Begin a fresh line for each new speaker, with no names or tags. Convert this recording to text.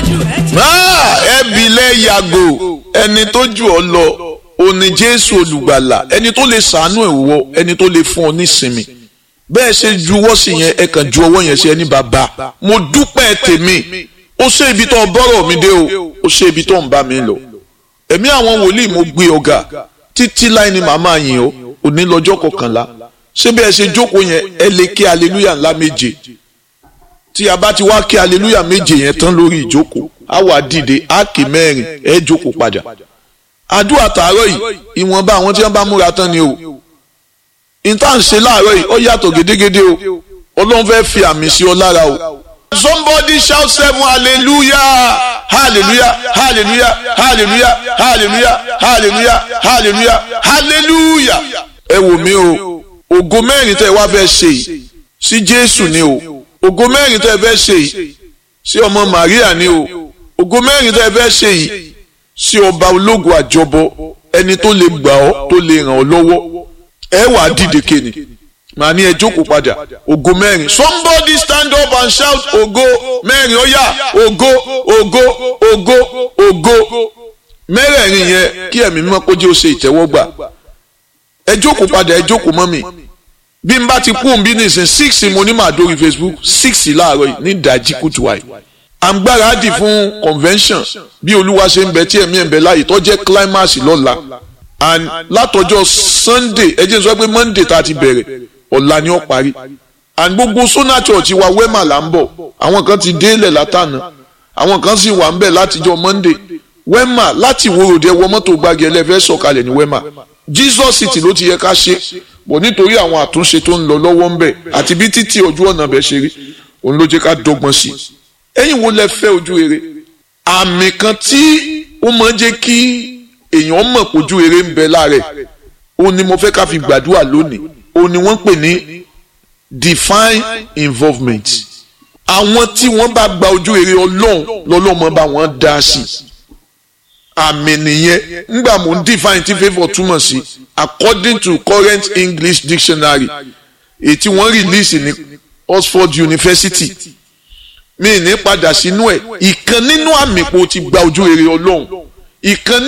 ẹbílẹ̀ yàgò ẹni tó jù ọ lọ òní jésù olùgbàlà ẹni tó lè sàánú ẹ̀ wọ ẹni tó lè fún ọ nísinmi bẹ́ẹ̀ ṣe juwọ́ sí yẹn ẹ kàn ju ọwọ́ yẹn sí ẹni bàbá mo dúpẹ́ tèmi ó ṣe ibi tó bọ́rọ̀ mi dé o ó ṣe ibi tó ń bá mi lọ ẹ̀mí àwọn wòlíì mo gbé ọ̀gá títí láì ní màmá yìí o òní lọ́jọ́ kọkànlá ṣé bí ẹ ṣe jókòó yẹn ẹ lè kí aleluya ńlá méje tí a bá ti wá kí aleluya méje yẹn tán lórí ìjókòó á wà dìde á kì mẹ́rin ẹ jókòó padà àdúrà tààrọ̀ yìí ìwọ̀nba àwọn tí wọ́n bá múra tán ni o ìta ń ṣe láàárọ̀ yìí ó yàtọ̀ gédégédé o ọlọ́run fẹ́ fi àmì sí ọ lára o. somebody shout seven hallelujah hallelujah hallelujah hallelujah hallelujah hallelujah hallelujah hallelujah. ẹ wò mí o ògo mẹ́rin tẹ́ ẹ wá fẹ́ ṣe yìí sí jésù ni o ògo mẹ́rin tẹ́ ẹ fẹ́ ṣe yìí sí ọmọ maria ni o ògo mẹ́rin tẹ́ ẹ fẹ́ ṣe yìí sí ọba ológun àjọbọ ẹni tó lè gbà ọ́ tó lè ràn ọ́ lọ́wọ́ ẹ wà á dìde kéne màá ní ẹ jókòó padà ògo mẹ́rin somebody stand up and shout ògo mẹ́rin ó yá ògo ògo ògo ògo mẹ́rẹ̀ẹ̀rin yẹn kí ẹ̀mí mímọ́ kó jẹ́ ó ṣe ìtẹ́wọ́gbà ẹ jókòó padà ẹ jókòó mọ́ mi bí n bá ti kú òun bí nìsín six mo ní màá dórí Facebook six láàárọ̀ yìí ní ìdájí kùtù wáyé à ń gbáradì fún convention bí olúwa ṣe ń bẹ tí ẹ̀mí ẹ̀ ń bẹ láàyè tó jẹ́ climax lọ́la and látọjọ́ sunday ẹ jẹ́ n sọ pé monday tá a ti bẹ̀rẹ̀ ọ̀la ni ó parí and gbogbo sona church wa wema là ń bọ̀ àwọn kan ti délẹ̀ látànà àwọn kan sì wà ń bẹ̀ látijọ́ monday wema láti ìwòròdé wọ mọ́tò gbági ẹlẹ́fẹ́ sọ̀kalẹ̀ ní wema jesus city ló ti yẹ ká ṣe bọ̀ nítorí àwọn àtúnṣe tó ń lọ lọ́wọ́ ń bẹ̀ àti bí títí ojú ọ̀nà bẹ̀ ṣe rí òun ló jẹ́ ká dọ́gbọ́n sí i ẹ̀yin wo lẹ fẹ́ ojú rere àmì kan tí ó máa ń jẹ́ kí èèyàn mọ̀ pójú rere ń bẹ lára ẹ̀ òun ni mo fẹ́ ká fi gbàdúrà lónìí òun ni wọ́n pè ní divine involvement àwọn tí wọ́n bá gba ojú rere ọlọ́run lọ́lọ́mọ bá wọ́n dá sí àmì nìyẹn ńgbà mò ń define tí favour túmọ̀ sí according to current English dictionary èyí tí wọ́n release ní Oxford University mi ní padà sínú ẹ̀ ìkan nínú àmì pò ti gba ojú rere ọlọ́run ìkan